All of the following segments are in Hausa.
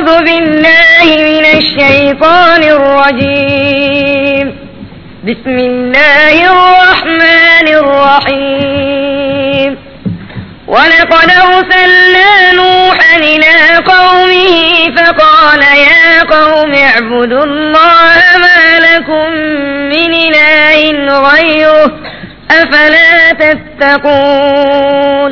أعوذ بالله من الشيطان الرجيم بسم الله الرحمن الرحيم ولقد أرسلنا نوحا إلى قومه فقال يا قوم اعبدوا الله ما لكم من إله غيره أفلا تتقون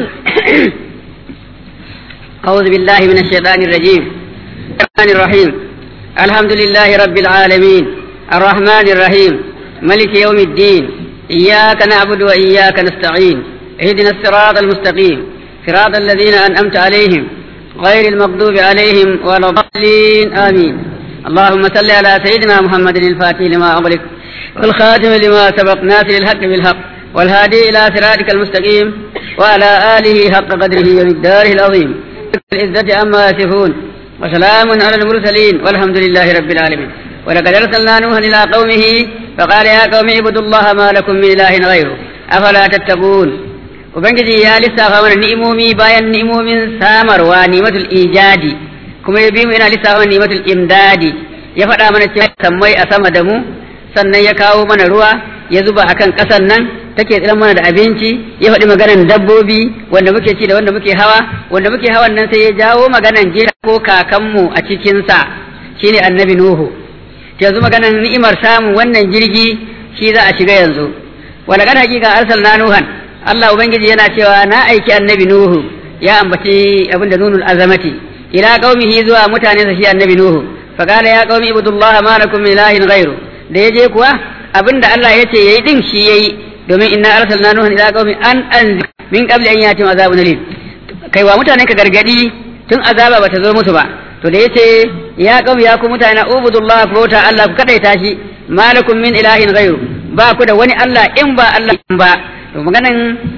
أعوذ بالله من الشيطان الرجيم الرحمن الرحيم الحمد لله رب العالمين الرحمن الرحيم ملك يوم الدين إياك نعبد وإياك نستعين اهدنا الصراط المستقيم صراط الذين أنعمت عليهم غير المغضوب عليهم ولا الضالين آمين اللهم صل على سيدنا محمد الفاتح لما أغلق والخاتم لما سبق ناصر الحق بالحق والهادي إلى صراطك المستقيم وعلى آله حق قدره ومقداره العظيم العزة عما يصفون وسلام على المرسلين والحمد لله رب العالمين ولقد أرسلنا نوحا إلى قومه فقال يا قوم اعبدوا الله ما لكم من إله غيره أفلا تتقون Ubangiji ya lissafa mana ni'imomi bayan ni'imomin samarwa ni'matul ijadi kuma ya bi mu yana lissafa mana ni'matul imdadi ya faɗa mana cewa sammai a sama da mu sannan ya kawo mana ruwa ya zuba akan ƙasan nan take tsiran mana da abinci ya faɗi maganan dabbobi wanda muke ci da wanda muke hawa wanda muke hawan nan sai ya jawo maganan jira ko kakanmu a cikinsa shine annabi nuhu yanzu maganan ni'imar samun wannan jirgi shi za a shiga yanzu wala kan hakika arsalna nuhan Allah ubangiji yana cewa na aiki annabi nuhu ya ambaci abin da nunul azamati ila qaumihi zuwa mutane sa shi annabi nuhu fa qala ya qaumi ibudullaha ma lakum min ilahin ghairu da yaje kuwa abinda Allah yace yayi din shi yayi domin inna arsalna nuhan ila qaumi an anzir min qabli an yatim azabun alim kai wa mutanen ka gargadi tun azaba bata zo musu ba to da yace ya qaumi ya ku mutane ubudullah ku bauta Allah ku kadaita shi malakum min ilahin ghairu ba ku da wani Allah in ba Allah in ba to maganan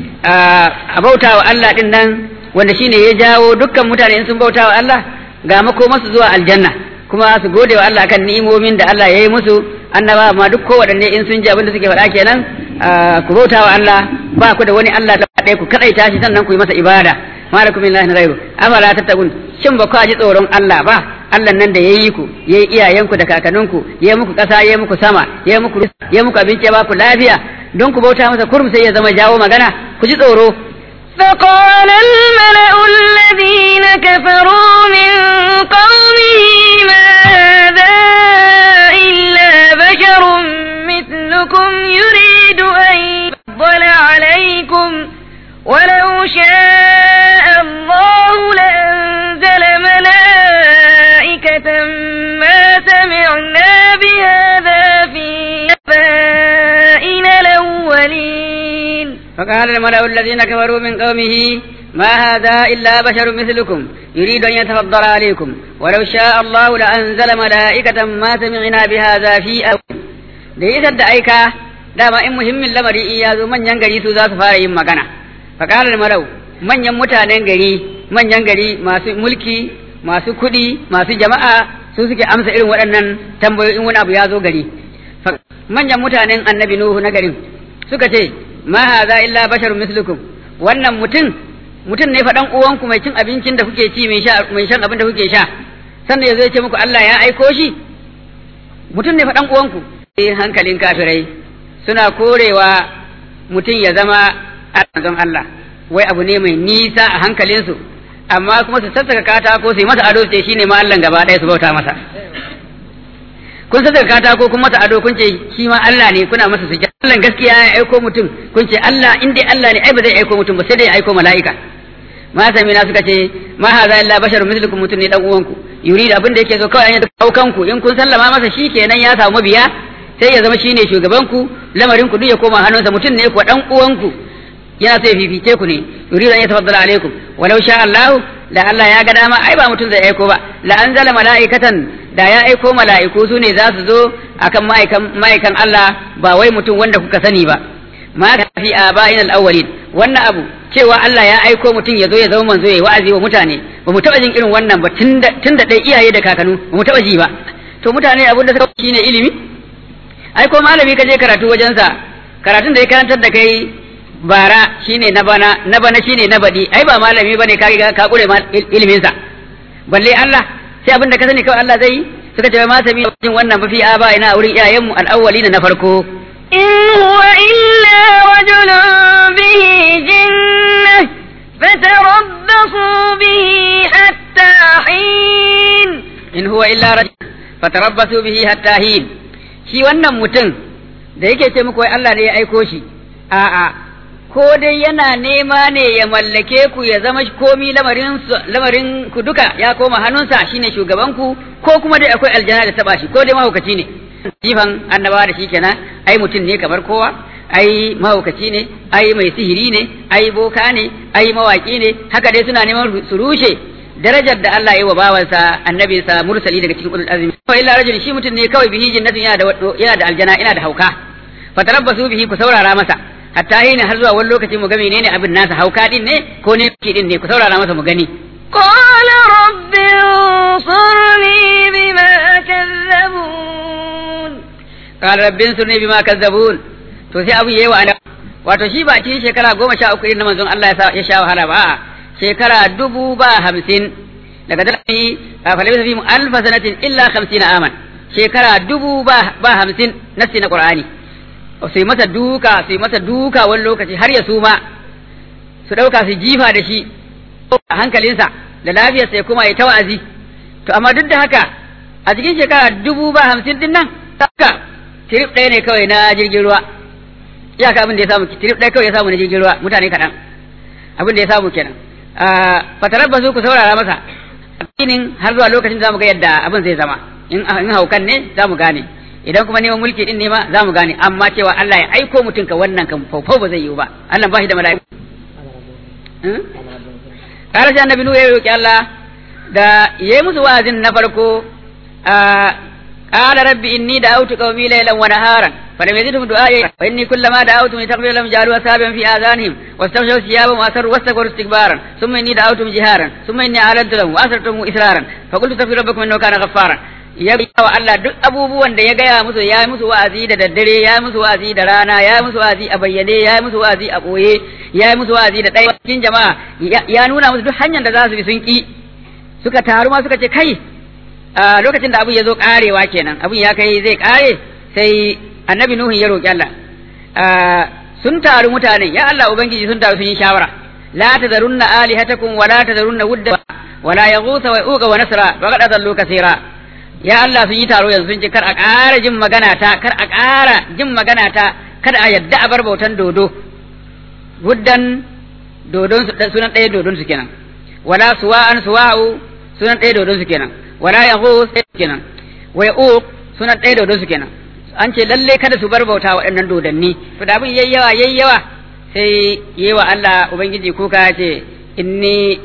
a bauta wa Allah din nan wanda shine ya jawo dukkan mutane in sun bauta wa Allah ga makomasu zuwa aljanna kuma su gode wa Allah kan ni'imomin da Allah ya yi musu annaba ma duk kowaɗanne in sun ji abin da suke faɗa kenan ku bauta wa Allah ba ku da wani Allah da ɗaya ku kaɗaita shi sannan ku yi masa ibada malakum min ilahin ghairu afala tattaqun shin ba ku ji tsoron Allah ba Allah nan da yayi ku yayi iyayenku da kakanninku yayi muku ƙasa yayi muku sama yayi muku yayi muku abinci ba ku lafiya don ku bauta masa kurum sai ya zama jawo magana ku ji tsoro فقال الملأ الذين كفروا من قومه ما هذا إلا بشر مثلكم يريد أن يفضل عليكم ولو شاء الله لأنزل ملائكة ما سمعنا بهذا في آبائنا الأولين فقال الملأ الذين كفروا من قومه ما هذا إلا بشر مثلكم يريد أن يتفضل عليكم ولو شاء الله لأنزل ملائكة ما سمعنا بهذا في أول da isar da aika dama in muhimmin lamari in ya zo manyan gari su za su fara yin magana fakalar marau manyan mutanen gari manyan gari masu mulki masu kuɗi masu jama'a su suke amsa irin waɗannan tambayoyin wani abu ya zo gari manyan mutanen annabi nuhu na garin suka ce ma haza illa basharun mislukum wannan mutum mutum ne faɗan uwanku mai cin abincin da kuke ci mai sha mai shan abin da kuke sha sannan yazo ya ce muku Allah ya aiko shi mutum ne faɗan uwanku eh hankalin kafirai suna korewa mutum ya zama don Allah wai abu ne mai nisa a hankalinsu amma kuma su sassaka katako su yi masa ado ce shine ma Allah gaba ɗaya su bauta masa kun sassaka katako kun masa ado kun ce shi ma Allah ne kuna masa sujja Allah gaskiya ya aiko mutum kun ce Allah in dai Allah ne ai ba zai aiko mutum ba sai dai ya aiko mala'ika ma samina suka ce ma haza illa basharun mislukum mutum ne dan uwanku yuridu abin da yake so kawai an yi kanku in kun sallama masa shi kenan ya samu mabiya sai ya zama shine shugaban ku lamarin ku duk ya koma hannunsa mutum ne ku dan uwanku yana so ya fifice ku ne yuridu an yatafaddala alaikum walau sha Allah da Allah ya ga dama ai ba mutum zai aiko ba la anzala mala'ikatan da ya aiko mala'iku su ne za su zo akan ma'aikan ma'aikan Allah ba wai mutum wanda kuka sani ba ma fi aba'in al-awwalin wannan abu cewa Allah ya aiko mutum ya zo ya zama manzo ya wa'azi wa mutane ba mu taba jin irin wannan ba tunda tunda dai iyaye da kakanu ba mu taba ji ba to mutane abin da suka shine ilimi ai ko malami ka je karatu wajensa karatun da ya karantar da kai bara shine na bana na bana shine na badi ai ba malami bane ka riga ka kure ilimin sa balle Allah sai abin da ka sani kawai Allah zai yi suka ce ma sami jin wannan ba fi aba ina wurin iyayenmu al-awwalina na farko إن هو إلا رجل به جنة فتربصوا به حتى حين in huwa illa rajul fatarabbasu bihi hatta hin shi wannan mutum da yake ce muku wai Allah ne ya aiko shi a'a ko dai yana nema ne ya mallake ku ya zama komi lamarin lamarin ku duka ya koma hannunsa shine shugaban ku ko kuma dai akwai aljana da taba shi ko dai mahaukaci ne jifan annabawa da shi kenan ai mutum ne kamar kowa ai mahaukaci ne ai mai sihiri ne ai boka ne ai mawaki ne haka dai suna neman su rushe darajar da Allah ya yi wa bawansa annabi sa mursali daga cikin ulul azmi fa illa rajul shi mutum ne kawai bihi jannatin yana da yana da aljana yana da hauka fatarabbasu bihi ku saurara masa hatta yi har zuwa wani lokaci mu ga menene abin nasa hauka din ne ko ne ki din ne ku saurara masa mu gani قال رب انصرني بما كذبون qala rabbin sunni bima kazzabun to sai abu yayi wa ana wato shi ba cikin shekara goma sha uku irin na manzon Allah ya sa- ya sha wahala ba a'a shekara dubu ba hamsin daga dalili falabisa fi alfa sanatin illa hamsina aman shekara dubu ba ba hamsin nasi na qur'ani su yi masa duka su yi masa duka wani lokaci har ya suma su ɗauka su jifa da shi a hankalinsa da lafiyarsa ya kuma ya ta wa'azi to amma duk da haka a cikin shekara dubu ba hamsin din nan haka tirip ɗaya ne kawai na jirgin ruwa iyaka abin da ya samu tirip ɗaya kawai ya samu na jirgin ruwa mutane kaɗan abin da ya samu kenan fatarabbasu ku saurara masa addinin har zuwa lokacin zamu ga yadda abin zai zama in in haukan ne zamu gane idan kuma neman mulki din ne ma zamu gane amma cewa Allah ya aiko mutum ka wannan kan faufau ba zai yiwu ba Allah ba shi da mala'iku kare shi annabi nuhu ya roki Allah da yayi musu wa'azin na farko قال ربي إني دعوت قومي ليلا ونهارا فلم يزدهم دعائي وإني كلما دعوتهم لتغفر لهم جعلوا أصابعا في آذانهم واستغشوا ثيابهم وأسروا واستكبروا استكبارا ثم إني دعوتهم جهارا ثم إني أعلنت لهم وأسررتهم إسرارا فقلت استغفروا ربكم إنه كان غفارا ya wa Allah duk abubuwan da ya gaya musu ya yi musu wa'azi da daddare ya yi musu wa'azi da rana ya yi musu wa'azi a bayyane ya yi musu wa'azi a ɓoye ya yi musu wa'azi da ɗaya cikin jama'a ya nuna musu duk hanyar da za su bi sun ƙi suka taru ma suka ce kai a lokacin da abin ya zo karewa kenan abin ya kai zai kare sai annabi nuhu ya roki Allah sun taru mutane ya Allah ubangiji sun taru sun yi shawara la tazarunna alihatakum wa la tazarunna wudda wa la yaghutha wa yuqa wa nasra wa qad adallu kaseera ya Allah sun yi taro yanzu sun ce kar a ƙara jin magana ta kar a ƙara jin magana ta kada a yadda a bar bautan dodo wuddan dodon sunan ɗaya dodon su kenan wala suwa'an suwa'u sunan ɗaya dodon su kenan wala yaghus kenan wa yauq sunan ɗaya dodon su kenan an ce lalle kada su bar bauta waɗannan dodanni to da abin yayi yawa yayi yawa sai yayi wa Allah ubangiji kuka ya ce inni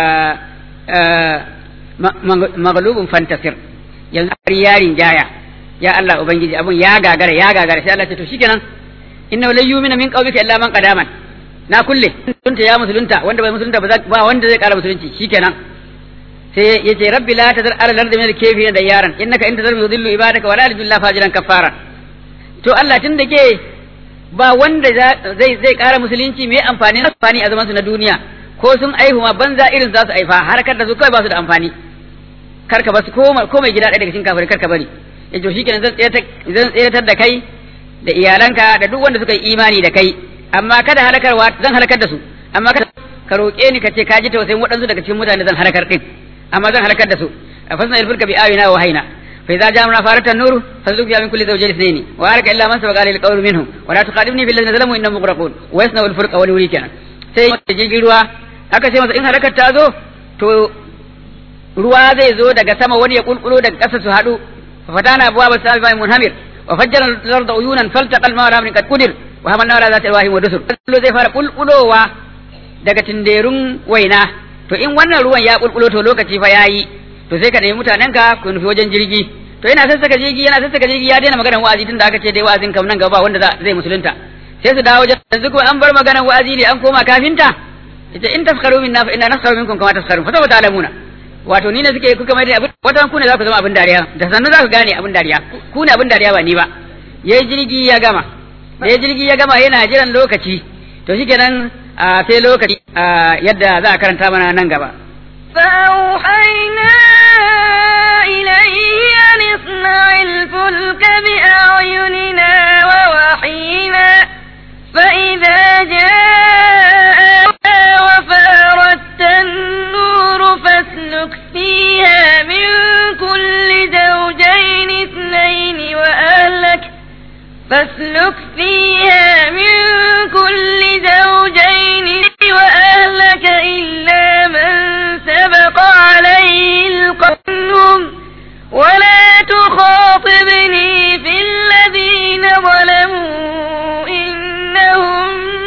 maghlubun fantasir yanzu har yarin jaya ya Allah ubangiji abun ya gagara ya gagara sai Allah ce to shikenan inna la yu'minu min qawmika illa man qadaman na kulle musulunta ya musulunta wanda bai musulunta ba wanda zai kara musulunci shikenan sai ya ce rabbi la tazar ala lardi min al-kayfi da yaran innaka in tazar yudillu ibadaka wa la yalidu illa fajiran kafara to Allah tun da ke ba wanda zai zai kara musulunci me amfani amfani a zaman su na duniya ko sun aihu ma banza irin za su aifa harkar da su kai ba su da amfani karka ba su ko mai gida ɗaya daga cikin kafirai karka bari ya to shikenan zan zan tsayatar da kai da iyalanka da duk wanda suka yi imani da kai amma kada halakarwa zan halakar da su amma kada ka roƙe ni ka ce ka ji tausayin waɗansu daga cikin mutane zan halakar din amma zan halakar da su a fasna ilfurka bi ayina wa hayna fa idza jamna farata nuru fazluk ya min kulli zawjayn ithnayn wa araka illa man sabaqa lil qawli minhum wa la tuqadimni bil ladzina zalamu innahum mughraqun wa yasna al furqa wa yuri kenan sai jirgin ruwa aka ce masa in halakar ta zo to ruwa zai zo daga sama wani ya kulkulo daga ƙasa su haɗu fa fatana abwa ba sabi bai munhamir wa fajjara al-ard uyunan faltaqa al-ma'a ala qad qadir wa hamalna ala zati al-wahim wa dusur zai fara kulkulowa daga tinderun waina to in wannan ruwan ya kulkulo to lokaci fa yayi to sai ka nemi mutanen ka ku nufi wajen jirgi to yana sassaka jirgi yana sassaka jirgi ya daina maganar wa'azi tunda aka ce dai wa'azin kam nan gaba wanda zai musulunta sai su dawo wajen yanzu kuma an bar maganar wa'azi ne an koma kafinta ita in taskaru minna fa inna naskaru minkum kama taskarun fa sawfa ta'lamuna wato ni ne suke kuka mai da abin wata ku ne za ku zama abin dariya da sannu za ku gane abin dariya ku ne abin dariya ba ni ba yayi jirgi ya gama da jirgi ya gama yana jiran lokaci to shikenan sai lokaci yadda za a karanta mana nan gaba. فأوحينا فيها من كل زوجين اثنين وأهلك فاسلك فيها من كل زوجين وأهلك إلا من سبق عليه القول ولا تخاطبني في الذين ظلموا إنهم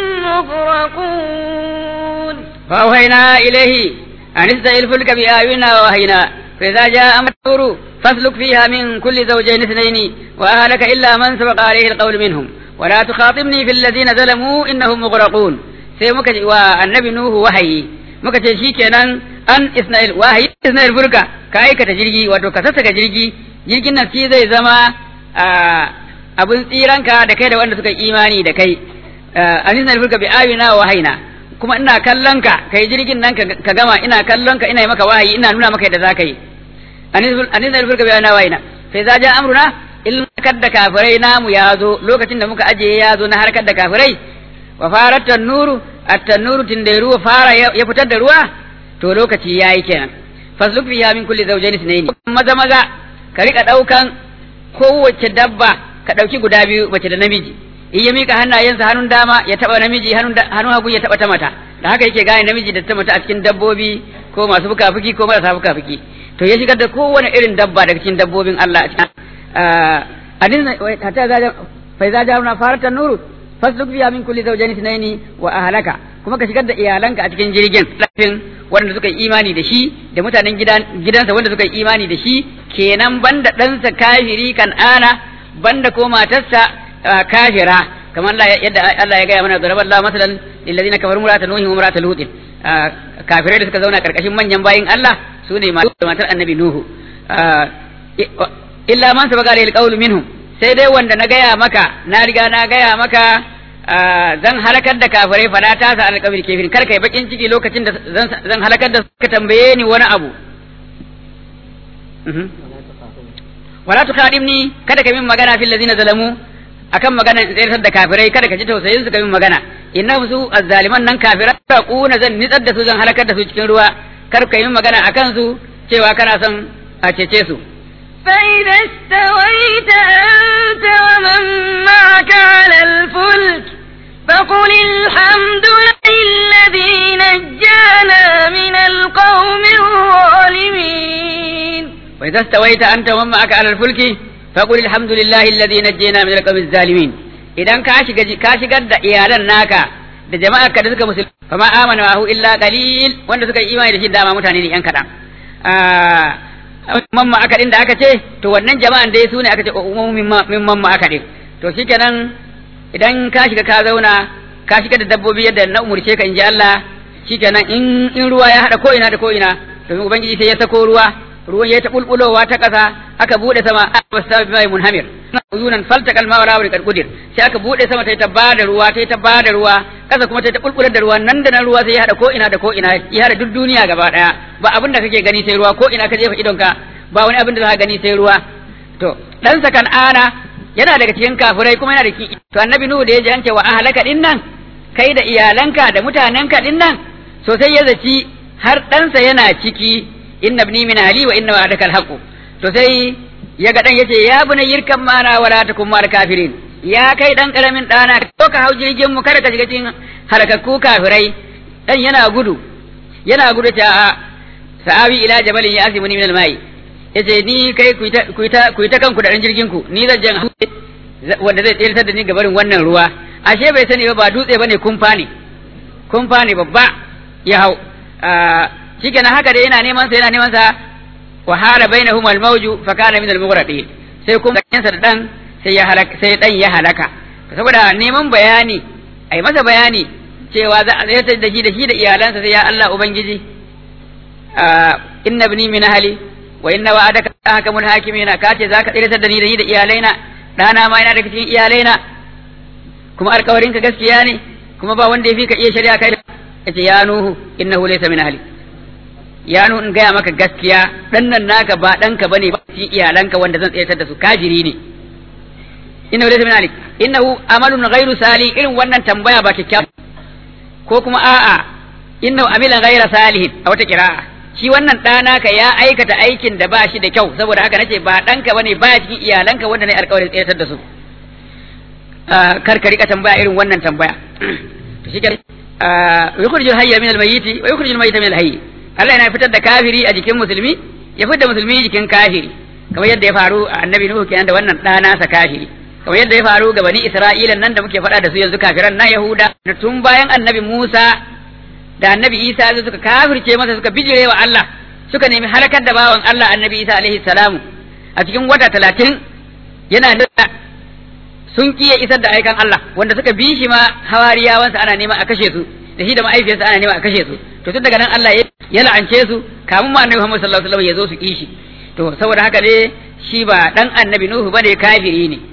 مغرقون فأوهينا إليه أن استعي الفلك بآيونا ووهينا فإذا جاء أمر النور فاسلك فيها من كل زوجين اثنين وأهلك إلا من سبق عليه القول منهم ولا تخاطبني في الذين ظلموا إنهم مغرقون sai muka ce wa annabi Nuhu wahayi muka ce shi kenan an Ismail wahayi Ismail burka ka aikata jirgi wato ka sassaka jirgi jirgin nan shi zai zama abin tsiranka da kai da wanda suka imani da kai an Ismail burka bi ayina wa wahayina kuma ina kallon ka kai jirgin nan ka gama ina kallon ka ina yi maka wahayi ina nuna maka yadda zaka yi anis da furka bayana wayina sai za ja amruna ilmakar da kafirai namu ya zo lokacin da muka ajiye ya zo na harkar da kafirai wa farat tannuru at-tannuru tindairu fara ya fitar da ruwa to lokaci yayi kenan fasluk fiha min kulli zawjayn ithnayn maza maza ka rika daukan kowace dabba ka dauki guda biyu mace da namiji in ya mika hannayensa hannun dama ya taba namiji hannun hagu ya taba ta mata da haka yake gane namiji da ta mata a cikin dabbobi ko masu fuka-fuki ko marasa fuka-fuki to ya shigar da kowane irin dabba daga cikin dabbobin Allah a cikin adin hatta za fa za ja'alna faratan nuru fasluk fiha min kulli zawjayn ithnayn wa ahlaka kuma ka shigar da iyalanka a cikin jirgin lafin wanda suka yi imani da shi da mutanen gidan gidansa wanda suka yi imani da shi kenan banda ɗansa kafiri kan ana banda ko matarsa kafira kamar yadda Allah ya gaya mana zaraba Allah masalan lillazina kafaru murata nuhi wa murata lut kafirai da suka zauna karkashin manyan bayin Allah su ne matar annabi nuhu illa man sabaka alayhi alqawlu minhum sai dai wanda na gaya maka na riga na gaya maka zan halakar da kafirai fada ta sa alƙawil kafirin kar kai bakin ciki lokacin da zan halakar da suka tambaye ni wani abu wala tuqadimni kada ka min magana fil ladina zalamu akan magana tsayar da kafirai kada ka ji tausayin su ka min magana inna su azzaliman nan kafira ta kuna zan nitsar da su zan halakar da su cikin ruwa kar ka yi magana akan su cewa kana son a cece su فإذا استويت أنت ومن معك على الفلك فقل الحمد لله نجانا من القوم الظالمين وإذا استويت أنت ومن معك على الفلك فقل الحمد لله الذي نجينا من القوم الظالمين idan ka shiga ka shigar da iyalan naka da jama'ar ka da suka musulmi fa ma amana ma'ahu illa qalil wanda suka yi imani da shi dama mutane ne yan kadan mamma aka din da aka ce to wannan jama'an dai su ne aka ce umumin min mamma aka din to shikenan idan ka shiga ka zauna ka shiga da dabbobi yadda na umurce ka in ji Allah shikenan in in ruwa ya hada ko ina da ko ina domin ubangiji sai ya sako ruwa ruwan ya ta bulbulowa ta ƙasa aka bude sama abasta bi mai munhamir uzunan faltaka alma wala wal qadir sai aka bude sama ta ta bada ruwa ta ta bada ruwa ƙasa kuma ta ta bulbular da ruwa nan da nan ruwa sai ya hada ko ina da ko ina ya hada duk duniya gaba daya ba abin da kake gani sai ruwa ko ina ka jefa idonka ba wani abin da za ka gani sai ruwa to dan sakan ana yana daga cikin kafirai kuma yana da ki to annabi nuhu da ya ji an ce wa ahlaka din nan kai da iyalanka da mutanenka din nan sosai ya zaci har ɗansa yana ciki inna ibni min ali wa inna wa'adaka alhaq to sai ya ga dan yace ya buna yirkan mana wala takum mar kafirin ya kai dan karamin dana ko ka hau jirgin mu kada ka shiga cikin harakakku kafirai dan yana gudu yana gudu ta sa'awi ila jabalin ya asimuni min almai yace ni kai ku ta ku ta ku ta kanku da dan jirgin ku ni zan jan wanda zai tsirtar da ni gabarin wannan ruwa ashe bai sani ba ba dutse bane kumfa ne kumfa ne babba ya hau shikenan haka da yana neman sa yana neman sa wa hala bainahum al-mawju fa kana min al-mughraqin sai kuma sa da dan sai ya halaka sai dan ya halaka saboda neman bayani ai masa bayani cewa za a tsayar da shi da shi da iyalansa sai ya Allah ubangiji inna ibni min ahli wa inna wa'adaka ahkamul hakimina kace zaka tsayar da ni da ni da iyalaina dana ma yana daga cikin iyalaina kuma alƙawarinka gaskiya ne kuma ba wanda ya fi ka iya shari'a kai yace ya nuhu innahu laysa min ahli ya nuhu in gaya maka gaskiya dan nan naka ba danka bane ba shi iyalanka wanda zan tsayar da su kajiri ne innahu laysa min ahli innahu amalun ghairu sali irin wannan tambaya ba kyakkyawa ko kuma a'a innahu amilan ghaira salihin a wata qira'a shi wannan ɗana ka ya aikata aikin da ba shi da kyau saboda haka nace ba ɗanka bane ba cikin iyalanka wanda ne alƙawarin tsayar da su kar ka rika tambaya irin wannan tambaya to shi ke yukhrijul hayya min al-mayyiti wa yukhrijul mayyita min al-hayy Allah yana fitar da kafiri a jikin musulmi ya fitar da musulmi jikin kafiri kamar yadda ya faru a annabi Nuhu kenan da wannan ɗana sa kafiri kamar yadda ya faru ga bani Isra'ila nan da muke faɗa da su yanzu kafiran na Yahuda tun bayan annabi Musa da annabi Isa su suka kafirce masa suka bijire wa Allah suka nemi halakar da bawan Allah annabi Isa alaihi salamu a cikin wata talatin yana da sun kiye isar da aikan Allah wanda suka bi shi ma hawariyawansa ana nema a kashe su da shi da ma'aifiyarsa ana nema a kashe su to tun daga nan Allah ya la'ance su kamun ma annabi Muhammad sallallahu alaihi wasallam ya zo su kishi to saboda haka ne shi ba dan annabi Nuhu bane kafiri ne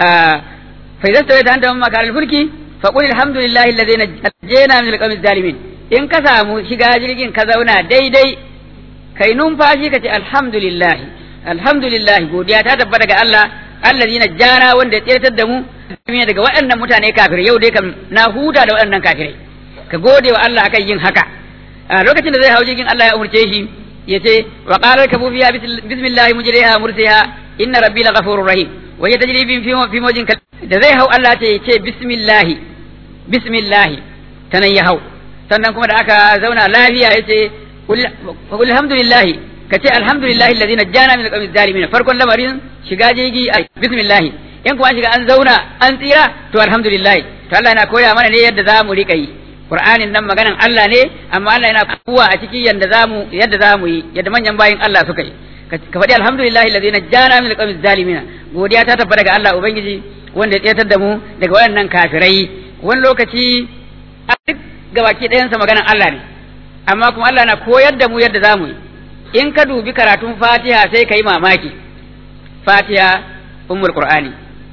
fa idza stawayta anta mamma kana al-fulki fa qul alhamdulillahi alladhi najjayna min al-qawmi zalimin in ka samu shiga jirgin ka zauna daidai kai numfashi ka ce alhamdulillah alhamdulillah godiya ta tabbata ga Allah alladhi najjana wanda ya tsirtar da mu daga waɗannan mutane kafirai yau dai kam na huta da waɗannan kafirai ka gode wa Allah akan yin haka a lokacin da zai hau jirgin Allah ya umurce shi ya ce wa qala kabu fiha bismillah mujriha mursiha inna rabbi laghafurur rahim wa ya tajri bi fi mawjin da zai hau Allah ce ce bismillah bismillah tanan ya hau sannan kuma da aka zauna lafiya ya ce qul alhamdulillah ka ce alhamdulillah alladhi najjana min alqawmi zalimin farkon lamarin shiga jirgi bismillah in kuma shiga an zauna an tsira to alhamdulillah to Allah yana koya mana ne yadda za mu rika yi Qur'anin nan maganan Allah ne amma Allah yana kuwa a ciki yadda zamu yadda zamu yi yadda manyan bayin Allah suka yi ka faɗi alhamdulillah alladhi najjana min alqawmi zalimin godiya ta tabbata ga Allah ubangiji wanda ya tsayatar da mu daga waɗannan kafirai wani lokaci a duk gabaki ɗayansa maganan Allah ne amma kuma Allah na koyar da mu yadda zamu yi in ka dubi karatun Fatiha sai ka yi mamaki Fatiha ummul Qur'ani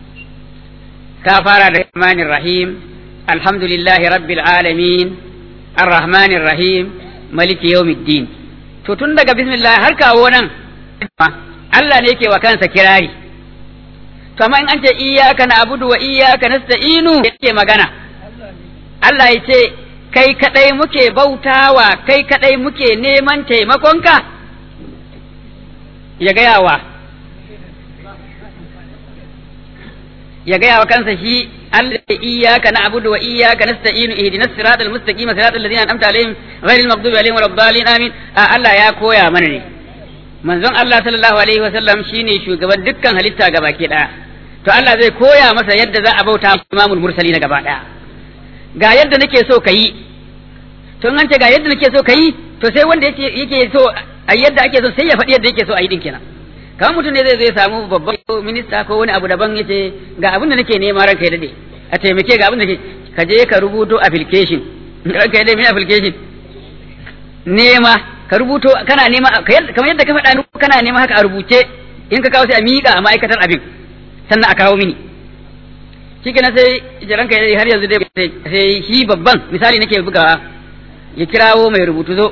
ka fara da Rahmanir Rahim alhamdulillahi rabbil alamin arrahmanir rahim maliki yawmiddin to tun daga bismillah har kawo nan Allah ne yake wa kansa kirari to amma in an ce iyyaka na'budu wa iyyaka nasta'inu yake magana Allah ya ce kai kadai muke bautawa kai kadai muke neman taimakonka ya gaya wa ya gaya wa kansa shi Allah iyyaka na'budu wa iyyaka nasta'inu ihdinas siratal mustaqim siratal ladzina an'amta alaihim ghayril maghdubi alaihim waladdallin amin Allah ya koya mana ne manzon Allah sallallahu alaihi wa sallam shine shugaban dukkan halitta gabaki daya to Allah zai koya masa yadda za a bauta imamul mursali na gaba daya ga yadda nake so kayi to an ce ga yadda nake so kayi to sai wanda yake yake so a yadda ake so sai ya faɗi yadda yake so a yi din kenan kamar mutum ne zai zai samu babban minista ko wani abu daban yace ga abin da nake nema ranka ya dade a taimake ga abin da ka je ka rubuto application ranka ya dade min application nema ka rubuto kana nema kamar yadda ka faɗa kana nema haka a rubuce in ka kawo sai a miƙa a ma'aikatar abin sannan a kawo mini shi kenan sai ranka ya dade har yanzu dai sai shi babban misali nake bugawa ya kirawo mai rubutu zo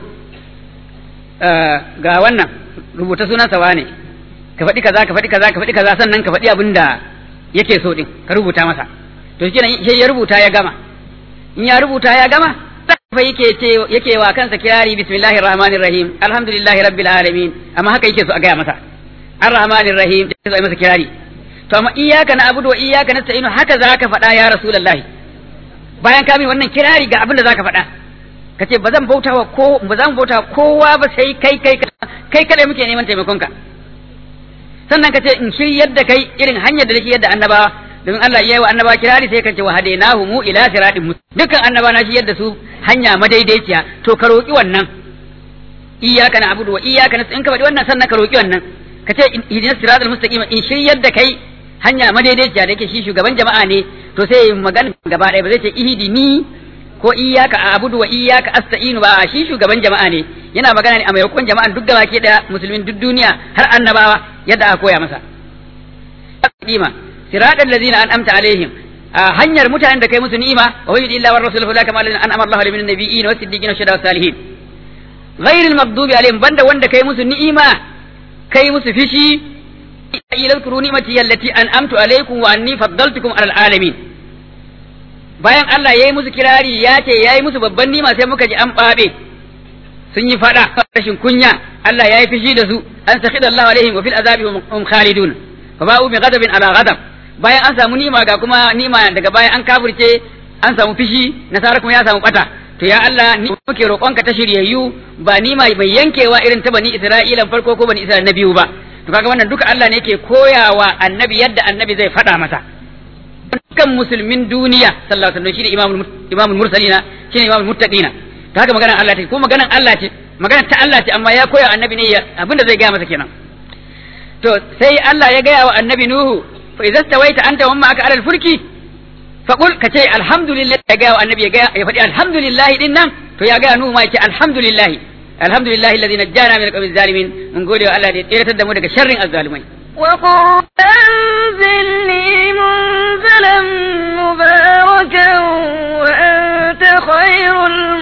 ga wannan rubuta sunan sawa ne ka faɗi kaza ka faɗi kaza ka faɗi kaza sannan ka faɗi abin da yake so din ka rubuta masa to shi sai ya rubuta ya gama in ya rubuta ya gama sai yake ce yake wa kansa kirari bismillahir rahmanir rahim alhamdulillahi rabbil alamin amma haka yake so a gaya masa arrahmanir rahim sai masa kirari to amma iyyaka na'budu wa iyyaka nasta'inu haka zaka faɗa ya rasulullahi bayan ka min wannan kirari ga abin da zaka faɗa ka ce ba zan bauta wa ko ba zan bauta kowa ba sai kai kai kai kadai muke neman taimakon ka sannan ka ce in shiryar da kai irin hanyar da nake yadda annabawa domin Allah ya yi wa annabawa kirari sai ka ce wa hadainahu mu ila siratin dukkan annaba na shiryar da su hanya madaidaiciya to ka roki wannan iyyaka na'budu wa iyyaka nasta'in ka faɗi wannan sannan ka roki wannan ka ce ihdinas siratal mustaqim in shiryar da kai hanya madaidaiciya da yake shi shugaban jama'a ne to sai magana gaba ɗaya ba zai ce ihdini ko iyyaka a'budu wa iyyaka asta'inu ba shi shugaban jama'a ne yana magana ne a maimakon jama'an duk gaba ke daya musulmin duk duniya har annabawa yadda aka koya masa qima siratal ladzina an'amta alaihim hanyar mutanen da kai musu ni'ima wa yudi illa war rasuluhu la kama alladhina an'ama Allahu alaihim min nabiyyin was siddiqin was shuhada was salihin ghayril maghdubi alaihim banda wanda kai musu ni'ima kai musu fishi ila zkuru ni'mati allati an'amtu alaikum wa anni faddaltukum alal alamin bayan Allah ya yi musu kirari ya ce ya yi musu babban nima sai muka ji an ɓaɓe sun yi fada rashin kunya Allah ya yi fishi da su an sakhida Allah alaihim wa fil azabi hum khalidun fa ba'u bi ghadabin ala ghadab bayan an samu nima ga kuma nima daga baya an kafirce an samu fishi nasara kuma ya samu bata to ya Allah ni muke roƙonka ta shiryayyu ba nima mai yankewa irin ta bani Isra'ila farko ko bani Isra'ila na biyu ba to kaga wannan duka Allah ne yake koyawa annabi yadda annabi zai faɗa masa dukkan musulmin duniya sallallahu alaihi wasallam shine imamul imamul mursalina shine imamul muttaqina to haka maganar Allah ce ko maganar Allah ce maganar ta Allah ce amma ya koya annabi ne abinda zai gaya masa kenan to sai Allah ya gaya wa annabi Nuhu fa idza stawaita anta wa ma'aka alal fulki fa qul kace alhamdulillah ya gaya wa annabi ya gaya ya faɗi alhamdulillah din nan to ya gaya Nuhu ma yake alhamdulillah alhamdulillah alladhi najjana min alqawmi zalimin mun gode wa Allah da ya tsiratar da mu daga sharrin azzalimai وقل أنزلني منزلا مباركا وأنت خير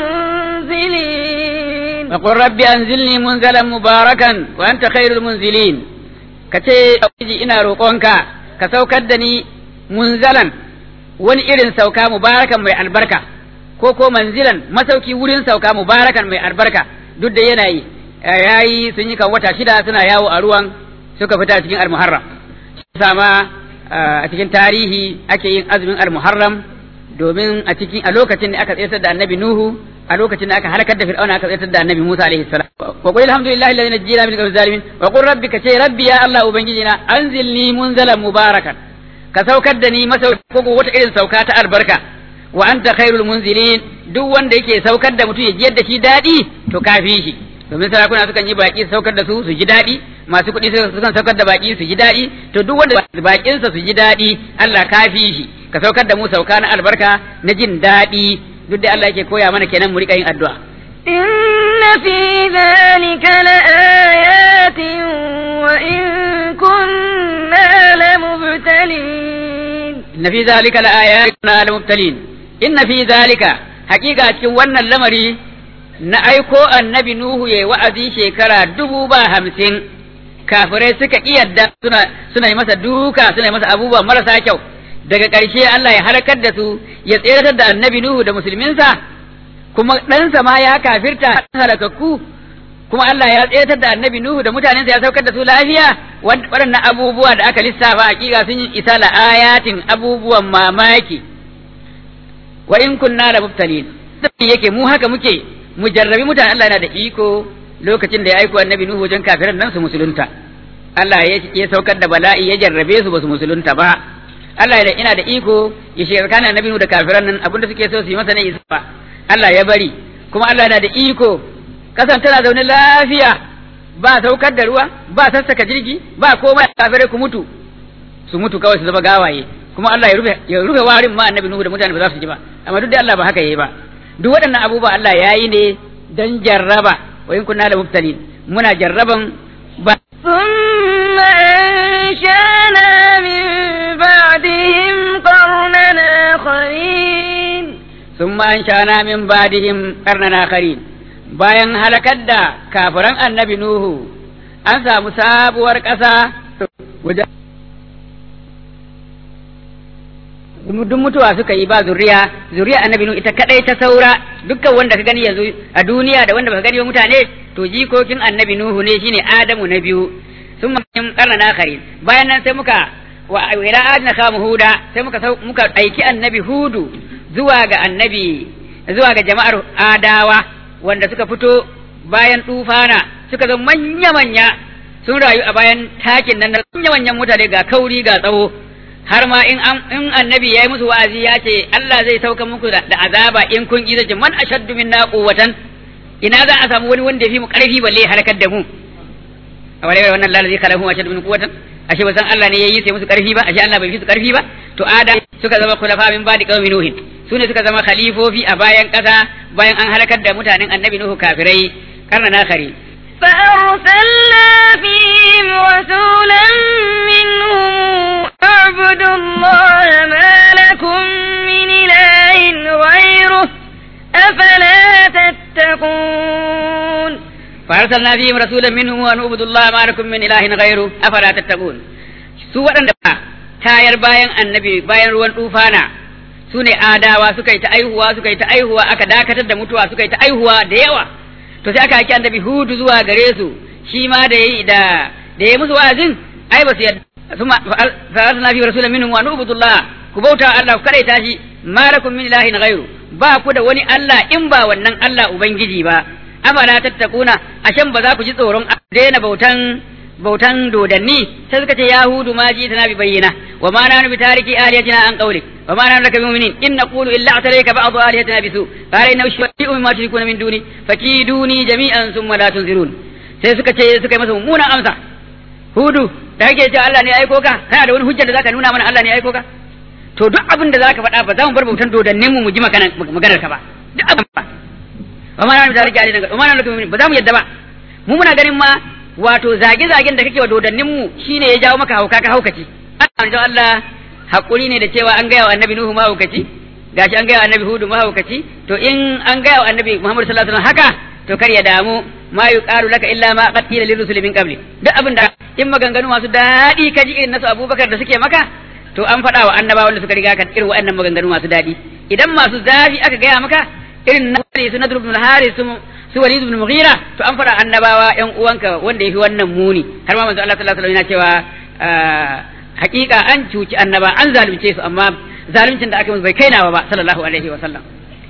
المنزلين وقل رب أنزلني منزلا مباركا وأنت خير المنزلين كتي أوجي إنا روقونك كسوكدني منزلا wani irin sauka mubarakan mai albarka ko ko manzilan masauki wurin sauka mubarakan mai albarka duk da yanayi yayi sun yi kan wata shida suna yawo a ruwan suka fita cikin al-muharram sama a cikin tarihi ake yin azumin al-muharram domin a cikin a lokacin da aka tsayar da annabi nuhu a lokacin da aka halakar da fir'auna aka tsayar da annabi musa alaihi salam wa qul alhamdulillahi alladhi najjina min al zalimin wa qul rabbi ka ce rabbi ya allah ubangijina anzilni munzalan mubarakan ka saukar da ni masa ko wata irin sauka ta albarka wa anta khairul munzilin duk wanda yake saukar da mutum ya ji yadda shi dadi to kafi shi domin sarakuna sukan yi baki saukar da su su ji daɗi masu kuɗi sukan saukar da baki su ji daɗi to duk wanda bakinsa su ji daɗi Allah ka fi shi ka saukar da mu sauka na albarka na jin daɗi duk da Allah yake koya mana kenan mu riƙa yin addu'a إن في ذلك لآيات وإن كنا لمبتلين إن في ذلك لآيات لمبتلين إن في ذلك حقيقة cikin wannan lamari na aiko annabi Nuhu ya yi wa'azi shekara dubu ba hamsin, kafirai suka iyadda suna, suna yi masa duka suna yi masa abubuwa marasa kyau, daga ƙarshe Allah ya halakar da su ya tseratar da annabi Nuhu da musulminsa, kuma ɗansa ma ya kafirta halakakku, kuma Allah ya tseratar da annabi Nuhu da mutanensa ya saukar da su lafiya, waɗannan abubuwa da aka lissafa hakika sun yi isa ayatin abubuwan mamaki. Wa in kunna la mubtalin. yake mu haka muke mu jarrabi mutane Allah yana da iko lokacin da ya aiko annabi Nuhu wajen kafiran nan su musulunta Allah ya saukar da bala'i ya jarrabe su ba su musulunta ba Allah ya ina da iko ya shiga tsakanin annabi Nuhu da kafiran nan abinda suke so su yi masa ne isa ba Allah ya bari kuma Allah yana da iko kasan tana zaune lafiya ba saukar da ruwa ba sassaka jirgi ba komai kafirai ku mutu su mutu kawai su zama gawaye kuma Allah ya rufe ya rufe warin ma annabi Nuhu da mutane ba za su ji ba amma duk da Allah ba haka yayi ba duk waɗannan abubuwa Allah ya yi ne don jarraba wa in kunna la mubtalin muna jarraban ba ثم أنشأنا من بعدهم قرننا آخرين ثم أنشأنا من بعدهم قرنا آخرين bayan halakar da kafiran annabi Nuhu an samu sabuwar ƙasa wajen duk mutuwa suka yi ba zuriya zuriya annabi nu ita kadai ta saura dukkan wanda ka gani yanzu a duniya da wanda baka gani ba mutane to jikokin annabi nuhu ne shine adamu na biyu sun yin karna na kare bayan nan sai muka wa ila adna kamu huda sai muka muka aiki annabi hudu zuwa ga annabi zuwa ga jama'ar adawa wanda suka fito bayan tufana suka zama manya manya sun rayu a bayan takin nan manya manyan mutane ga kauri ga tsawo har ma in in annabi yayi musu wa'azi ya ce Allah zai sauka muku da azaba in kun ki zace man ashaddu minna quwwatan ina za a samu wani wanda ya fi mu karfi balle halakar da mu a wale wannan lalazi kalahu ashaddu min quwwatan ashe ba san Allah ne yayi sai musu karfi ba ashe Allah bai fi su karfi ba to ada suka zama khulafa min ba'di qaumi nuhin sune suka zama khalifofi a bayan kasa bayan an halakar da mutanen annabi nuhu kafirai karna na kare فأرسلنا فيهم رسولا منهم اعبدوا الله ما لكم من إله غيره أفلا تتقون فأرسلنا فيهم رسولا منهم أن اعبدوا الله ما لكم من إله غيره أفلا تتقون su waɗanda tayar bayan annabi bayan ruwan tufana su ne adawa suka yi ta aihuwa suka yi ta aihuwa aka dakatar da mutuwa suka yi ta aihuwa da yawa to sai aka aiki annabi hudu zuwa gare su shi ma da yayi da da yayi musu wa'azin ai ba su yadda suma fa'alna fi rasulin minhum wa nubudullah ku bauta Allah ku kadaita shi malakum min ilahin ghairu ba ku da wani Allah in ba wannan Allah ubangiji ba amala tattakuna ashan ba za ku ji tsoron daina bautan bautan dodanni sai suka ce yahudu ma ji tana bi bayyana wa ma nanu bi tariki aliyatina an qawli wa ma nanu laka bi mu'minin in naqulu illa atarayka ba'd aliyatina bisu qala inna shay'un mimma tushrikuna min duni fakiduni jami'an thumma la tunzirun sai suka ce suka yi masa mummunan amsa hudu da kake cewa Allah ne ya aiko ka kana da wani hujja da zaka nuna mana Allah ne ya aiko ka to duk abin da zaka faɗa ba za mu bar bautan dodannin mu mu ji maganar ka ba duk abin ba wa ma nanu bi tariki aliyatina wa ma nanu laka bi mu'minin ba za mu yadda ba mu muna ganin ma wato zage-zagen da kake wa dodannin mu shine ya jawo maka hauka ka haukaci Allah Allah hakuri ne da cewa an gaya wa annabi Nuhu ma haukaci gashi an gaya wa annabi Hudu ma haukaci to in an gaya wa annabi Muhammad sallallahu alaihi wasallam haka to kar ya damu ma yuqalu laka illa ma qad qila lirrusul min qabli duk abin da in maganganu masu daɗi ka ji irin nasu Abubakar da suke maka to an faɗa wa annabawan da suka riga ka irin waɗannan maganganu masu daɗi idan masu zafi aka gaya maka irin na su Nadr ibn al-Haris su Walid ibn Mughira to an fara annabawa ƴan uwanka wanda yafi wannan muni har ma manzo Allah sallallahu alaihi wasallam yana cewa hakika an cuci annaba an zalunce su amma zaluncin da aka musu bai kainawa ba sallallahu alaihi wasallam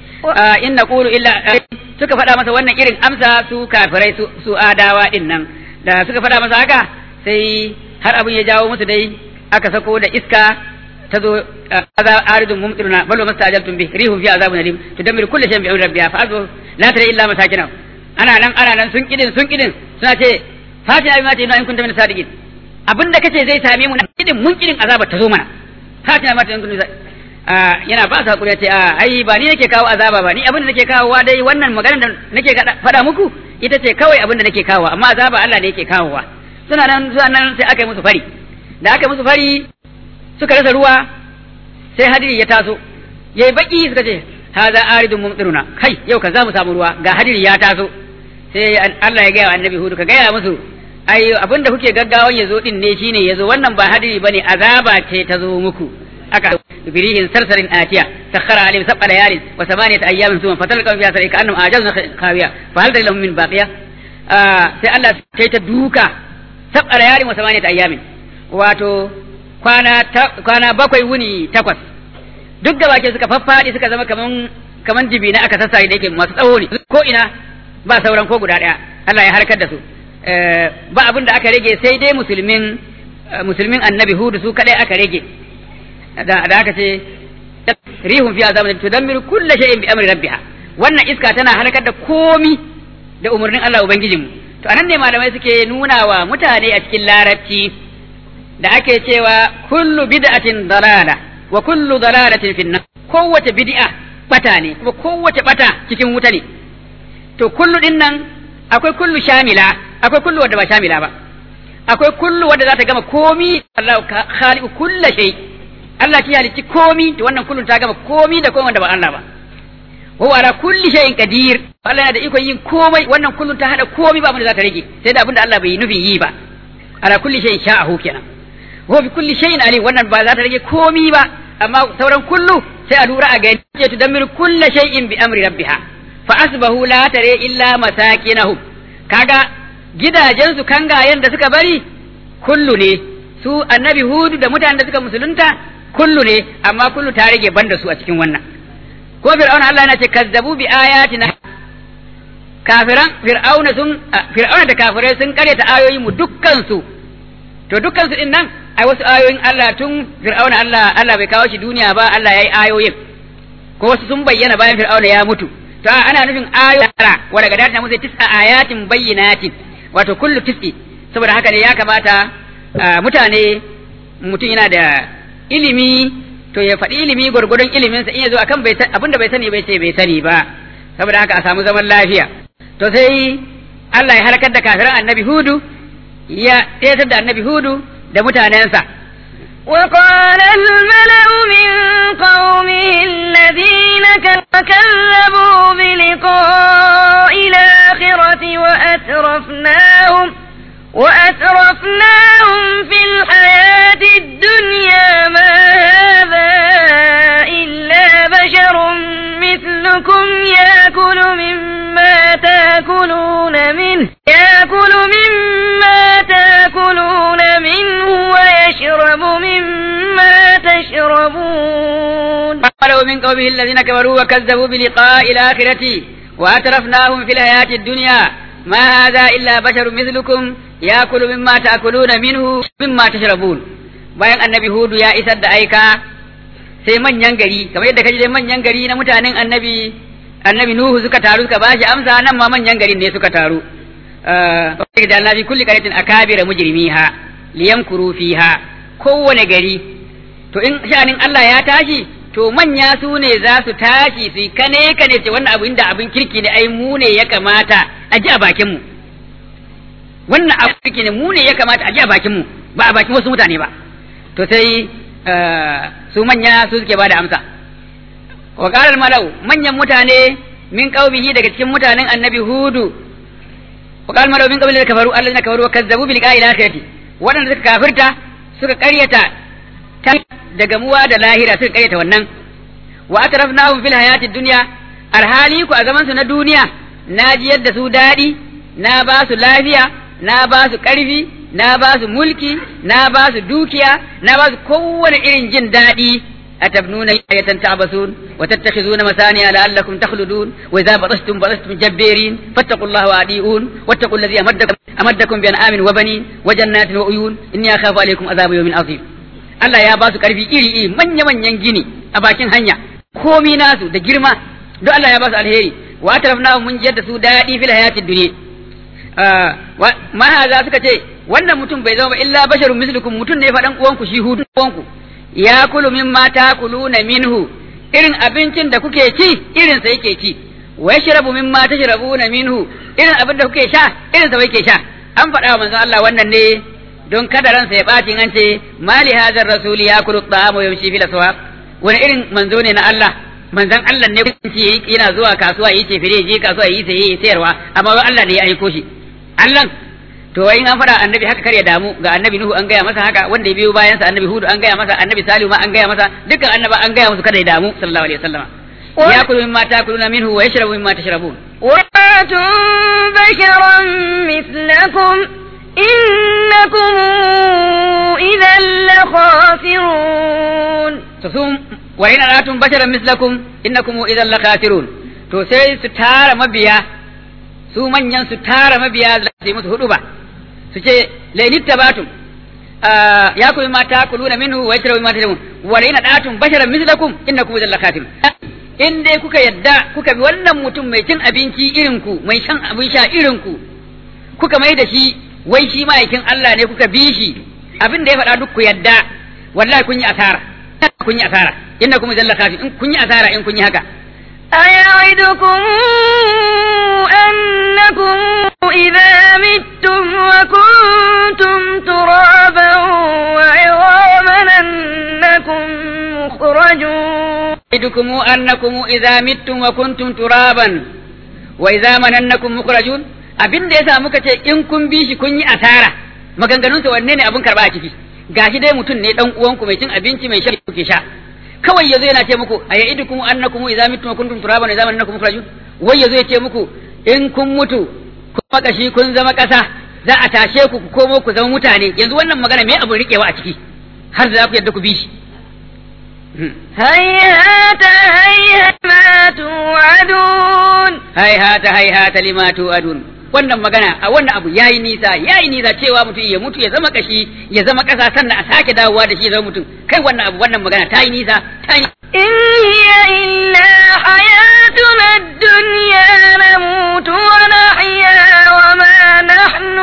in naqulu illa suka faɗa masa wannan irin amsa su kafirai su, su adawa din nan da suka faɗa masa haka sai har abin ya jawo musu dai aka sako da iska ta zo aridun mumtiruna bal wa mastajaltum bi rihum fi azabun alim tudammiru kulli shay'in bi amri rabbiha fa azu la tara illa masakina ana nan ana nan sun kidin sun kidin suna ce fatina bi ma ta in kunta min sadiqin abinda kace zai same mu na kidin mun kidin azabar ta zo mana fatina ma ta in kunta yana ba su hakuri ya ce a ai ba ni nake kawo azaba ba ni abinda nake kawowa dai wannan magana da nake faɗa muku ita ce kawai abinda nake kawowa amma azaba Allah ne yake kawowa suna nan suna nan sai aka yi musu fari da aka yi musu fari suka rasa ruwa sai hadiri ya taso yayi baki suka ce haza aridun mumtiruna kai yau ka za mu samu ruwa ga hadiri ya taso sai Allah ya gaya wa annabi hudu ka gaya musu ai abinda kuke gaggawan yazo din ne shine yazo wannan ba hadiri bane azaba ce ta zo muku aka birihin sarsarin atiya sakhara alayhim sab'a layalin wa thamaniyata ayyamin thumma fatalqa fiha sarika annahum ajazna khawiya fa hal lahum min baqiya sai Allah sai ta duka sab'a layalin wa thamaniyata ayyamin wato kwana kwana bakwai wuni takwas duk da bake suka faffaɗi suka zama kaman kaman jibi na aka sassare da yake masu tsawo ne ko ina ba sauran ko guda ɗaya Allah ya harkar da su ba abin da aka rage sai dai musulmin musulmin annabi hudu su kadai aka rage da aka ce rihun fi azabin tudammiru kulli shay'in bi amri rabbiha wannan iska tana halakar da komi da umarnin Allah ubangijinmu to anan ne malamai suke nuna wa mutane a cikin larabci da ake cewa kullu bid'atin dalala wa kullu dalalatin fi kowace bid'a bata ne kuma kowace bata cikin wuta ne to kullu din nan akwai kullu shamila akwai kullu wadda ba shamila ba akwai kullu wadda za ta gama komi Allah khaliqu kulli shay Allah shi halicci komi to wannan kullun ta gama komi da komai wanda ba Allah ba wa ala kulli shay'in qadir Allah yana da ikon yin komai wannan kullun ta hada komai ba abin da za ta rage sai da abin da Allah bai nufin yi ba ala kulli shay'in sha'ahu kenan wa bi kulli shay'in alim wannan ba za ta rage komi ba amma sauran kullu sai a lura a gani ya tudammiru kulli shay'in bi amri rabbiha fa asbahu la tare illa masakinahum kaga gidajensu kangayen da suka bari kullu ne su annabi hudu da mutanen da suka musulunta kullu ne amma kullu ta rage banda su a cikin wannan ko fir'auna Allah yana ce kazzabu bi ayatina kafiran fir'auna sun fir'auna da kafirai sun karyata ayoyi mu dukkan su to dukkan su din nan ai wasu ayoyin Allah tun fir'auna Allah Allah bai kawo shi duniya ba Allah yayi ayoyin ko wasu sun bayyana bayan fir'auna ya mutu to ana nufin ayoyi tara wanda ga data musu tis'a ayatin bayyinatin wato kullu tis'i saboda haka ne ya kamata mutane mutum yana da ilimi to ya faɗi ilimi gwargwadon iliminsa in ya zo akan bai abinda bai sani bai ce bai sani ba saboda haka a samu zaman lafiya to sai Allah ya halakar da kafiran annabi hudu ya tsayatar da annabi hudu da mutanensa وقال الملأ من قومه الذين كذبوا بلقاء الآخرة وأترفناهم وأترفناهم في الحياة الدنيا ما هذا إلا بشر مثلكم يأكل مما تأكلون تشربون قالوا من قومه الذين كفروا وكذبوا بلقاء الآخرة وأترفناهم في الحياة الدنيا ما هذا إلا بشر مثلكم يأكل مما تأكلون منه مما تشربون bayan annabi hudu ya isar da aika sai manyan gari kamar yadda kaji dai manyan gari na mutanen annabi annabi nuhu suka taru suka bashi amsa nan ma manyan garin ne suka taru eh da annabi kulli qaratin akabira mujrimiha liyamkuru fiha kowane gari to in sha'anin Allah ya tashi to manya su ne za su tashi su yi kane kane ce wannan abu inda abin kirki ne ai mu ne ya kamata a ji a bakin mu wannan abu kirki ne mu ne ya kamata a ji a bakin mu ba a bakin wasu mutane ba to sai su manya su suke bada amsa wa qaral malau manyan mutane min qaumihi daga cikin mutanen annabi hudu wa qaral malau min qaumihi da kafaru allazina kafaru wa kazzabu bil qa'il akhirati wadanda suka kafirta suka karyata ta da gamuwa da lahira suka karyata wannan wa atrafnahum fil hayati dunya alhali ku a zaman su na duniya na ji yadda su dadi na ba su lafiya na ba su karfi na ba su mulki na ba su dukiya na ba su kowane irin jin daɗi أتبنون آية تعبثون وتتخذون مسانع لعلكم تخلدون وإذا بطشتم بطشتم جبارين فاتقوا الله وأطيعون واتقوا الذي أمدكم أمدكم بأنعام وبنين وجنات وعيون إني أخاف عليكم عذاب يوم عظيم Allah ya ba su ƙarfi iri iri manya manyan gini a bakin hanya komi nasu da girma duk Allah ya ba su alheri wa tarafna mun jiyar da su daɗi fil hayatid dunya ma haza suka ce wannan mutum bai zama ba illa basharun mislukum mutum ne faɗan uwanku shi hudu uwanku ya kulu mimma takuluna minhu irin abincin da kuke ci irin sa yake ci wa yashrabu mimma tashrabuna minhu irin abin da kuke sha irin sa yake sha an faɗa wa manzon Allah wannan ne don kada ransa ya ɓaci an ce mali hazar rasuli ya kulu ta'amu wa yamshi fil aswaq wani irin manzo ne na Allah manzon Allah ne kunci yana zuwa kasuwa yi ce fire je kasuwa yi saye yi sayarwa amma Allah ne ya aiko shi Allah to wai in an fada annabi haka kar ya damu ga annabi Nuhu an gaya masa haka wanda ya biyo bayan sa annabi Hudu an gaya masa annabi Salihu ma an gaya masa dukkan annaba an gaya musu kada ya damu sallallahu alaihi wasallam يأكل مما تأكلون منه ويشرب مما تشربون وآتوا بشرا مثلكم إنكم إذا لخاسرون تصوم وإن أرأتم بشرا مثلكم إنكم إذا لخاسرون to sai su tara mabiya su manyan su tara mabiya da su yi musu hudu ba su ce lainit tabatum ya kuma ma ta kuluna minhu wa yashrabu ma tashrabu wa la datum basharan mislakum innakum idhal lakatim in dai kuka yadda kuka bi wannan mutum mai cin abinci irin ku mai shan abin sha irin ku kuka mai da shi wai shi ma'aikin Allah ne kuka bi shi abin da ya faɗa duk ku yadda wallahi kun yi asara kun yi asara innakum idhal lakatim in kun yi asara in kun yi haka أيعدكم أنكم إذا متم وكنتم ترابا وعظاما أنكم مخرجون أيعدكم أنكم إذا متم وكنتم ترابا وإذا مننكم مخرجون abin da yasa muka ce in kun bi shi kun yi asara maganganunsa wanne ne abin karba a ciki gashi dai mutum ne dan uwanku mai cin abinci mai shan kuke sha kawai yazo yana ce muku a ya'idukum annakum idza mittum wa kuntum turaban idza annakum mukhrajun wai yazo ya ce muku in kun mutu kun makashi kun zama kasa za a tashe ku ku komo ku zama mutane yanzu wannan magana me abin rikewa a ciki har da za ku yadda ku bi shi هيهات هيهات ما توعدون haihata haihata lima tu'adun wannan magana a wannan abu yayi nisa yayi nisa cewa mutum ya mutu ya zama kashi ya zama kasa sannan a sake dawowa da shi ya zama mutum kai wannan abu wannan magana ta yi nisa ta yi إن هي إلا حياتنا الدنيا نموت ونحيا وما نحن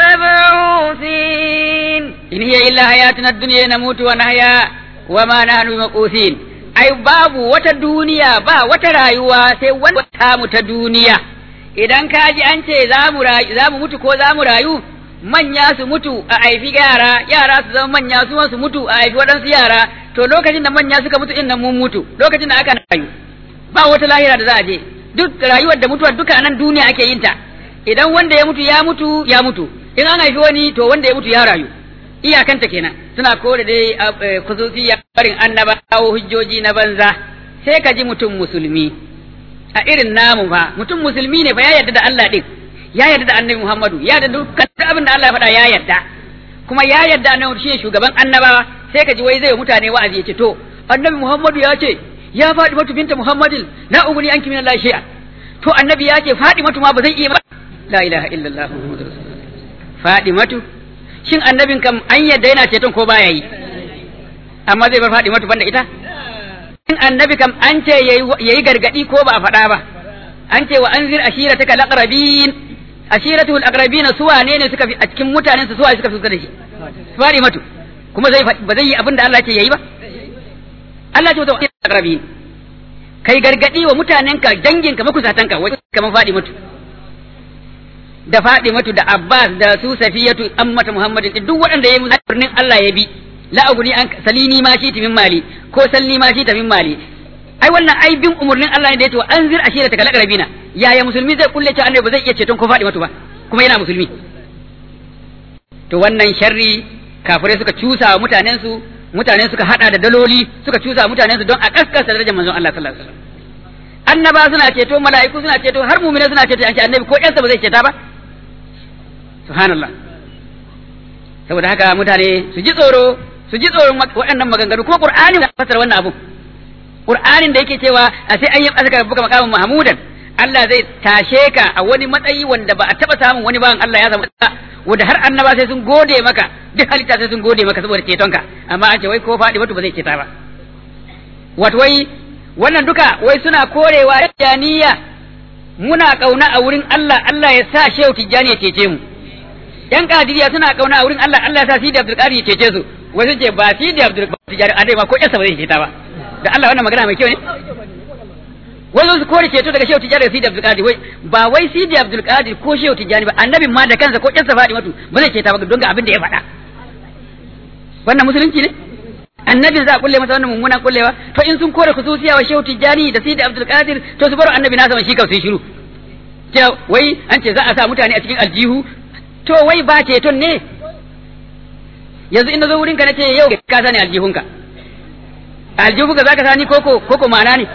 بمبعوثين in hiya illa hayatuna dunya namutu wa nahya wa ma nahnu bimaqusin ai babu wata duniya ba wata rayuwa sai wata mu ta duniya idan ka ji an ce za mu rayu za mu mutu ko za mu rayu manya su mutu a haifi yara yara su zama manya su ma su mutu a haifi waɗansu yara to lokacin da manya suka mutu din nan mun mutu lokacin da aka rayu ba wata lahira da za a je duk rayuwar da mutuwar duka a nan duniya ake yin ta idan wanda ya mutu ya mutu ya mutu in an haifi wani to wanda ya mutu ya rayu iyakanta kenan suna kore dai khususiyya barin annaba kawo hujjoji na banza sai ka ji mutum musulmi a irin namu fa mutum musulmi ne fa ya yarda da Allah din ya yarda da annabi Muhammadu ya yarda dukkan abin da Allah ya faɗa ya yarda kuma ya yarda annabi shi shugaban annabawa sai ka ji wai zai mutane wa'azi ya ce to annabi Muhammadu ya ce ya faɗi matu binta Muhammadin la uguni anki min Allah shay'a to annabi ya ce faɗi matu ma ba zan iya ba la ilaha illallah muhammadur rasulullah faɗi matu shin annabin kam an yadda yana ceton ko baya yi amma zai bar faɗi matu banda ita shin annabi kam an ce yayi gargadi ko ba a faɗa ba an ce wa anzir ashirataka laqrabin ashiratul aqrabin su wane ne suka fi a cikin mutanen su suwa suka fi da shi faɗi matu kuma zai ba zai yi abin da Allah ce yayi ba Allah ce wa aqrabin kai gargadi wa mutanenka danginka makusatanka wai kamar faɗi mutu da faɗi mutu da Abbas da su Safiyatu ammata Muhammadin duk waɗanda yayi umarnin Allah ya bi la aguni an salini ma shi min mali ko salni ma shi min mali ai wannan ai bin umarnin Allah ne da yace wa anzir ashira ta kalaqrabina yaya musulmi zai kulle cewa annabi ba zai iya ceton ko faɗi mutu ba kuma yana musulmi to wannan sharri kafirai suka cusa wa mutanen su mutane suka hada da daloli suka cusa mutanen su don a kaskasa darajar manzon Allah sallallahu alaihi wasallam annaba suna ceto mala'iku suna ceto har mu'mina suna ceto an ce annabi ko ƴansa ba zai ceta ba subhanallah saboda haka mutane su ji tsoro su ji tsoron waɗannan maganganu kuma qur'ani ya fasara wannan abu qur'anin da yake cewa a sai an yi asaka buka makamin mahmudan Allah zai tashe ka a wani matsayi wanda ba a taba samun wani bawan Allah ya samu wanda har annaba sai sun gode maka duk halitta sai sun gode maka saboda cetonka amma an ce wai ko faɗi mutu ba zai ceta ba wato wai wannan duka wai suna korewa tijaniya muna kauna a wurin Allah Allah ya sa shehu tijjani ya cece mu yan kadiriya suna kauna a wurin Allah Allah ya sa sidi abdul qadir ya cece su wai sun ce ba sidi abdul tijjani a dai ma ko yasa ba zai ceta ba da Allah wannan magana mai kyau ne wai su kore ceto daga shehu tijjani da sidi abdul qadir wai ba wai sidi abdul qadir ko shehu tijjani ba annabin ma da kansa ko yasa faɗi matu ba zai ceta ba don ga abin da ya faɗa wannan musulunci ne annabin za a kulle masa wannan mummunan kullewa to in sun kore khususiya wa shehu tijjani da sidi abdul qadir to su bar annabi nasa shi kawai su shiru ce wai an ce za a sa mutane a cikin aljihu to wai ba ceton ne yanzu in na zo wurin ka nace yau ka sani aljihunka aljihunka zaka sani koko koko ma'ana ne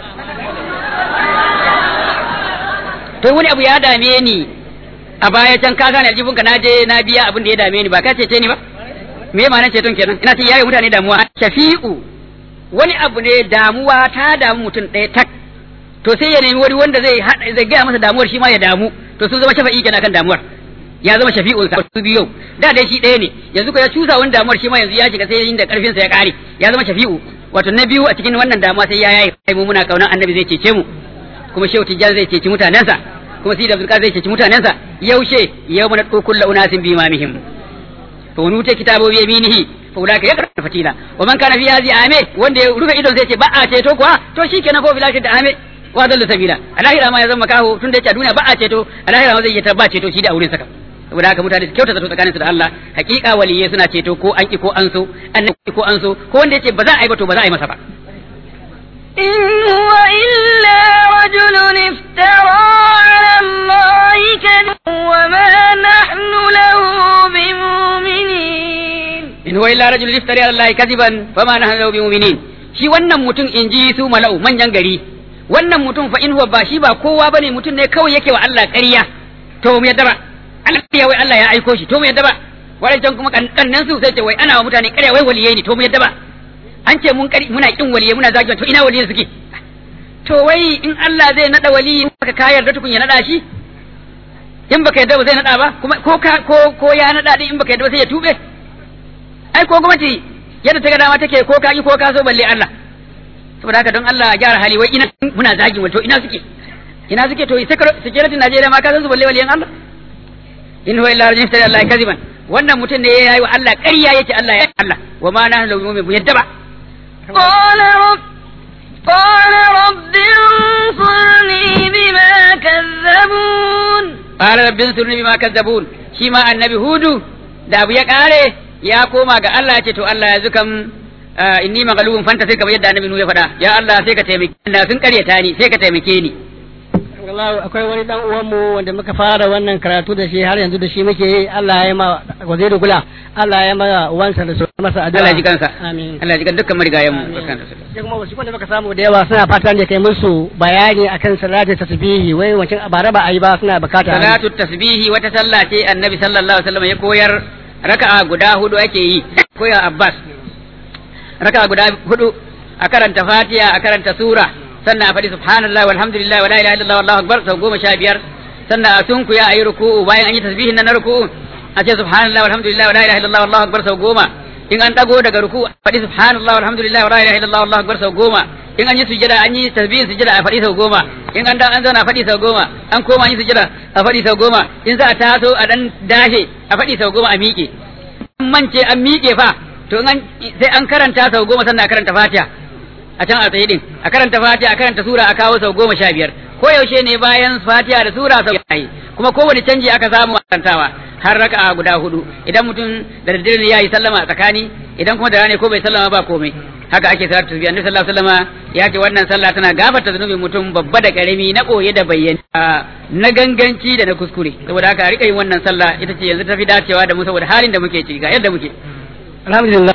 to wani abu ya dame ni a baya can ka sani aljihunka na je na biya abin da ya dame ni ba ka cece ni ba me ma'anar ceton kenan ina ce yayi mutane damuwa shafi'u wani abu ne damuwa ta damu mutum ɗaya tak to sai ya nemi wani wanda zai zai gaya masa damuwar shi ma ya damu to sun zama shafa'i kenan kan damuwar ya zama shafi'u ka su biyu da dai shi ɗaya ne yanzu ko ya cusa wani damuwar shi ma yanzu ya shiga sai inda karfin sa ya kare ya zama shafi'u wato na biyu a cikin wannan damuwa sai ya yayi kai mu muna kaunan annabi zai cece mu kuma shehu tijjan zai ceci mutanensa kuma sidi abdul zai ceci mutanensa yaushe yau mana kullu unasin bi imamihim fa wani kitabu bi yaminihi fa ulaka yaqra fatila wa man kana fi hadhihi ame wanda ya rufe idon sai ce ba a ceto kuwa to shikenan ko bilashi da ame wa dalla sabila alahira ma ya zama kaho tun da yake a duniya ba a ceto alahira ma zai yi ba ceto shi da auren saka saboda haka mutane su kyauta zato tsakanin su da Allah hakika waliyai suna ceto ko an ki ko an so an ki ko an so ko wanda yace ba za a yi ba to ba za a yi masa ba إن هو إلا رجل افترى على الله كذبا وما نحن له بمؤمنين in huwa illa rajulun iftari ala Allah kadiban fama nahnu lahu bimu'minin shi wannan mutum in ji su mala'u manyan gari wannan mutum fa in huwa ba shi ba kowa bane mutum ne kawai yake wa Allah ƙarya to mu yadda ba Allah ya wai Allah ya aiko shi to mu yadda ba wadancan kuma kannan su sai ce wai ana wa mutane ƙarya wai waliyai ne to mu yadda ba an ce mun kari muna kin waliyai muna zagi to ina waliyai suke to wai in Allah zai nada wali ka ka yarda tukun ya nada shi in baka yarda ba zai nada ba kuma ko ka ko ko ya nada din in baka yarda ba sai ya tube ai ko gwamnati yadda ta ga dama take ko ka ko ka so balle Allah saboda haka don Allah ya gyara hali wai ina muna zagin wato ina suke ina suke to security Najeriya ma ka san su balle waliyan Allah in huwa illa rajulun Allah kaziban wannan mutum ne yayi wa Allah ƙarya yake Allah ya Allah wa ma nahnu lahu mu'min yadda ba قال رب قال رب انصرني بما كذبون qala rabbi ansurni bima kazzabun shi ma annabi hudu da abu ya kare ya koma ga Allah ya ce to Allah ya zukam inni maghlubun fanta sai kamar yadda annabi nu ya faɗa ya Allah sai ka taimake ni sun karyata ni sai ka taimake ni Allah akwai wani dan uwan mu wanda muka fara wannan karatu da shi har yanzu da shi muke yi Allah ya ma waziri gula Allah ya ma uwansa da su masa addu'a Allah ya ji kansa amin Allah ya ji kan dukkan marigayen mu sai kuma wasu wanda muka samu da yawa suna fatan da kai musu bayani akan salatu tasbihi wai wancan bara ba a yi ba suna bukata salatu tasbihi wata sallah ce annabi sallallahu alaihi wasallam ya koyar raka'a guda hudu ake yi koyar Abbas raka'a guda hudu a karanta fatiha a karanta sura sannan a faɗi subhanallah walhamdulillah wala ilaha illallah wallahu akbar sau goma sha biyar sannan a sunkuya a yi ruku'u bayan an yi tasbihin nan na ruku'u a ce subhanallah walhamdulillah wala ilaha illallah wallahu akbar sau goma in an dago daga ruku a faɗi subhanallah walhamdulillah wala ilaha illallah wallahu akbar sau goma in an yi sujada an yi tasbihin sujada a faɗi sau goma in an da an zauna a faɗi sau goma an koma an yi sujada a faɗi sau goma in za a taso a dan dashe a faɗi sau goma a miƙe an mance an miƙe fa to in an sai an karanta sau goma sannan a karanta fatiha a can a tsaye din a karanta fatiha a karanta sura a kawo sau goma sha biyar ko yaushe ne bayan fatiha da sura sau yayi kuma kowane canji aka samu a karantawa har raka'a guda hudu idan mutum da daddare ne yayi sallama a tsakani idan kuma da rana ko bai sallama ba komai haka ake salatu tasbih annabi sallallahu alaihi wasallam ya ce wannan sallah tana gafarta zunubin mutum babba da karami na koye da bayyana na ganganci da na kuskure saboda haka a rika yin wannan sallah ita ce yanzu tafi dacewa da mu saboda halin da muke ciki ga yadda muke alhamdulillah